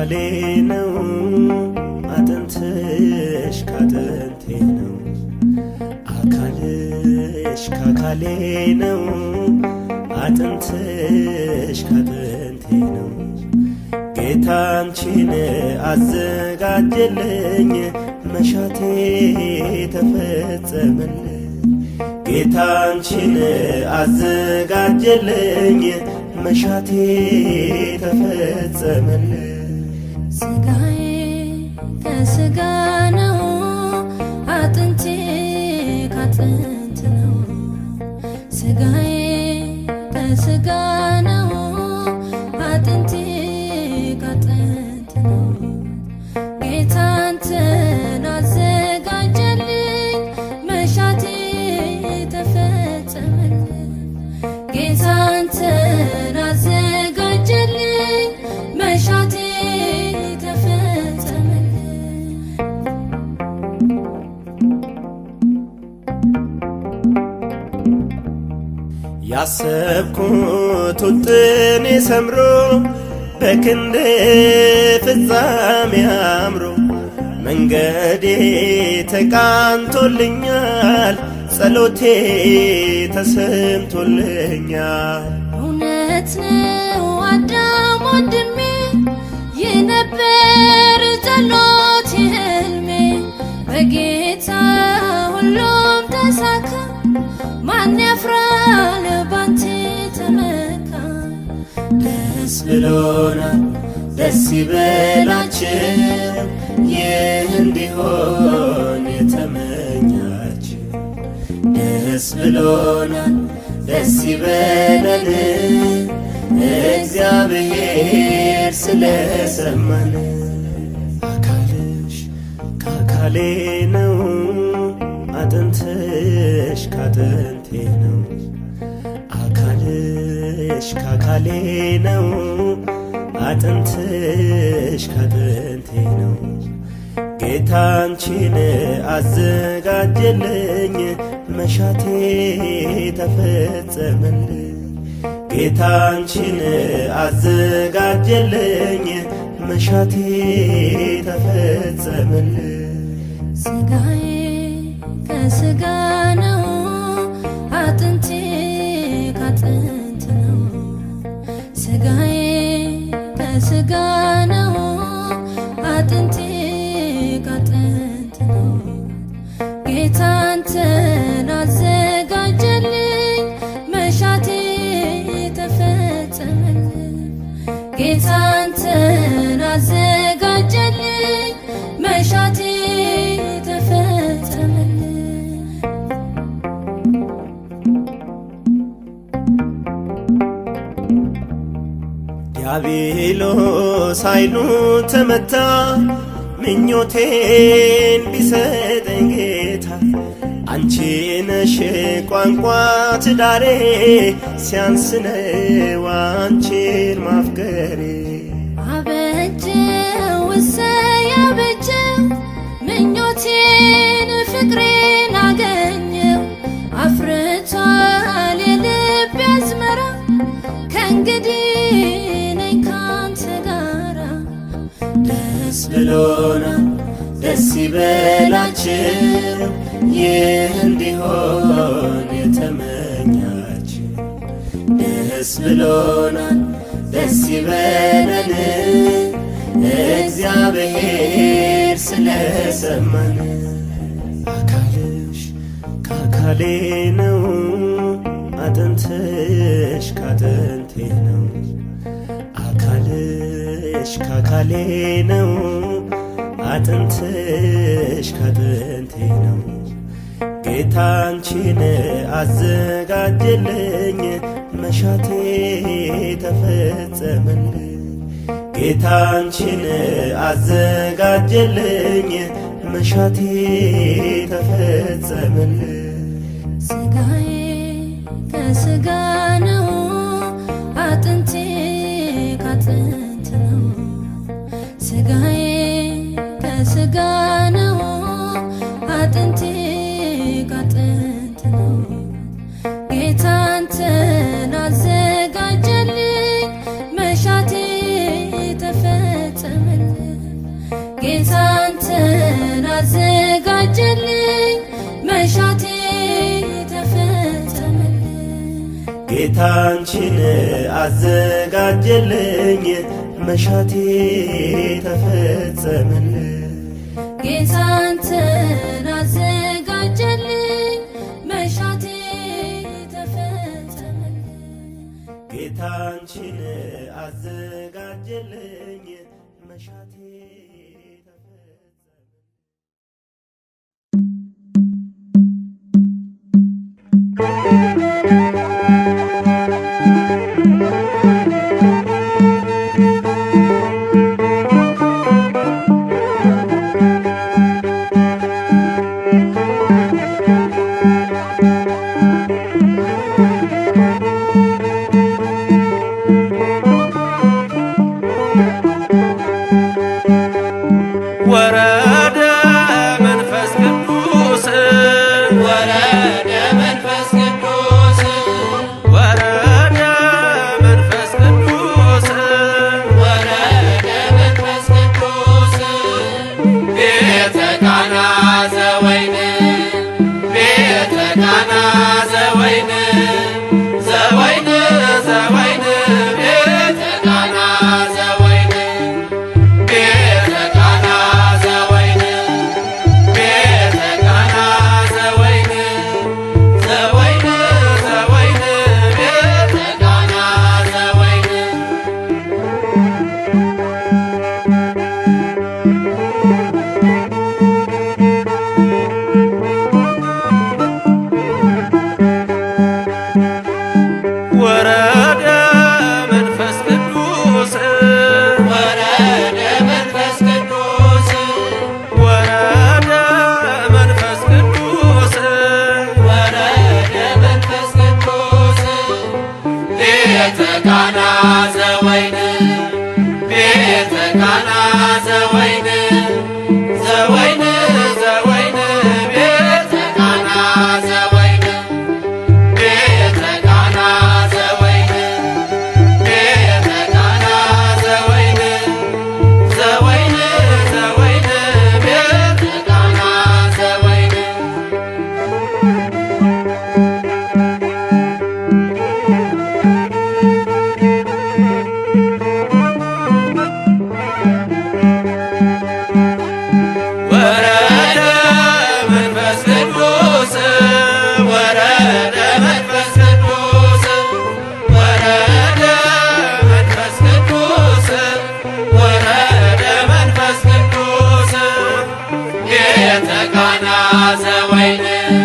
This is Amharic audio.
አካሌ ነው አጥንትሽ ካጥንቴ ነው አካልሽ ካካሌ ነው አጥንትሽ ካጥንቴ ነው ጌታ አንቺን አዘጋጀልኝ መሻቴ ተፈጸመልኝ ጌታ አንቺን አዘጋጀልኝ መሻቴ ተፈጸመልኝ ስጋዬ ከስጋ ነው፣ አጥንቴ ካጥንት ነው። ስጋዬ ከስጋ ነው፣ አጥንቴ ካጥንት ነው። ጌታ አንተን አዘጋጀልኝ፣ መሻቴ ተፈጸመልኝ። ጌታ አንተን አዘጋጀልኝ፣ መሻቴ ተፈጸመልኝ። ያሰብኩት ውጥኔ ሰምሮ በክንድ ፍጻሜ አምሮ መንገዴ ተቃንቶልኛል፣ ጸሎቴ ተሰምቶልኛል። እውነት ነው አዳም ወንድሜ፣ ይህ ነበር ጸሎት ህልሜ። በጌታ ሁሉም ተሳካ፣ ማን ያፍራል ባንተ ተመካ። ደስ ብሎናል፣ ደስ ይበላችሁ፣ ይህ እንዲሆን የተመኛችሁ። ደስ ብሎናል፣ ደስ ይበለን፣ እግዚአብሔር ስለሰማን። አካልሽ ከአካሌ ነው፣ አጥንትሽ ካጥንቴ ነው። አካልሽ ካካሌ ነው፣ አጥንትሽ ካጥንቴ ነው። ጌታ አንቺን አዘጋጀልኝ፣ መሻቴ ተፈጸመልኝ። ጌታ አንቺን አዘጋጀልኝ፣ መሻቴ ተፈጸመልኝ። ስጋዬ ከስጋ ነው፣ አጥንቴ ካጥንት ነው። ስጋዬ ከስጋ ነው፣ አጥንቴ ካጥንት ነው። ጌታ አንተን አዘጋጀልኝ፣ መሻቴ ተፈጸመልኝ። ጌታ አንተን አዘጋጀልኝ፣ መሻቴ ተፈጸመልኝ። ዲያብሎስ ኃይሉ ተመታ፣ ምኞቴን ቢሰጠኝ ጌታ አንቺ ነሽ ቋንቋ ትዳሬ፣ ሲያንስነው አንቺን ማፍቀሬ። አበጀው እሰይ አበጀው ምኞቴን ፍቅሬን አገኘው አፍርቷል የልብ አዝመራ ከእንግዲህ ነኝ ካንተ ጋራ ደስ ብሎናል፣ ደስ ይበላችሁ፣ ይህ እንዲሆን የተመኛችሁ። ደስ ብሎናል፣ ደስ ይበለን፣ እግዚአብሔር ስለሰማን። አካልሽ ከአካሌ ነው፣ አጥንትሽ ካጥንቴ ነው። አካልሽ ካካሌ ነው፣ አጥንትሽ ካጥንቴ ነው። ጌታ አንቺን አዘጋጀልኝ፣ መሻቴ ተፈጸመልኝ። ጌታ አንቺን አዘጋጀልኝ፣ መሻቴ ተፈጸመልኝ። ስጋዬ ከስጋ ነው፣ አጥንቴ ካጥንት ነው። ስጋዬ ከስጋ ነው፣ አጥንቴ ካጥንት ነው። ጌታ አንተን አዘጋጀልኝ፣ መሻቴ ተፈጸመልኝ። ጌታንችን አዘጋጀልኝ መሻቴ ተፈጸመልኝ ጌታንተን አዘጋጀልኝ መሻቴ ተፈጸመልኝ ጌታንችን አዘጋጀልኝ መሻቴ ተፈጸመልኝ ወረደ መንፈስ ቅዱስ ወረደ መንፈስ ቅዱስ ወረደ መንፈስ ቅዱስ ወረደ መንፈስ ቅዱስ ቤተ ቃና ዘወይን ቤተ ቃና ዘወይን ዘወይን ዘወይን ቤተ ቃና ዘወይን ቤተ ቃና ዘወይን ቤተ ቃና ዘወይን ዘወይን ዘወይን ቤተ ቃና ዘወይን ወረደ መንፈስ ቅዱስ ወረደ መንፈስ ቅዱስ ወረደ መንፈስ ቅዱስ ወረደ መንፈስ ቅዱስ ቤተ ቃና ዘወይን ቤተ ቃና ዘወይን ዘወይን ዘወይን ቤተ ቃና ዘወይን ቤተ ቃና ዘወይን ቤተ ቃና ዘወይን ዘወይን ዘወይን ቤተ ቃና ዘወይን ወረደ መንፈስ ቅዱስ ወረደ መንፈስ ቅዱስ ወረደ መንፈስ ቅዱስ ወረደ መንፈስ ቅዱስ ቤተ ቃና ዘወይን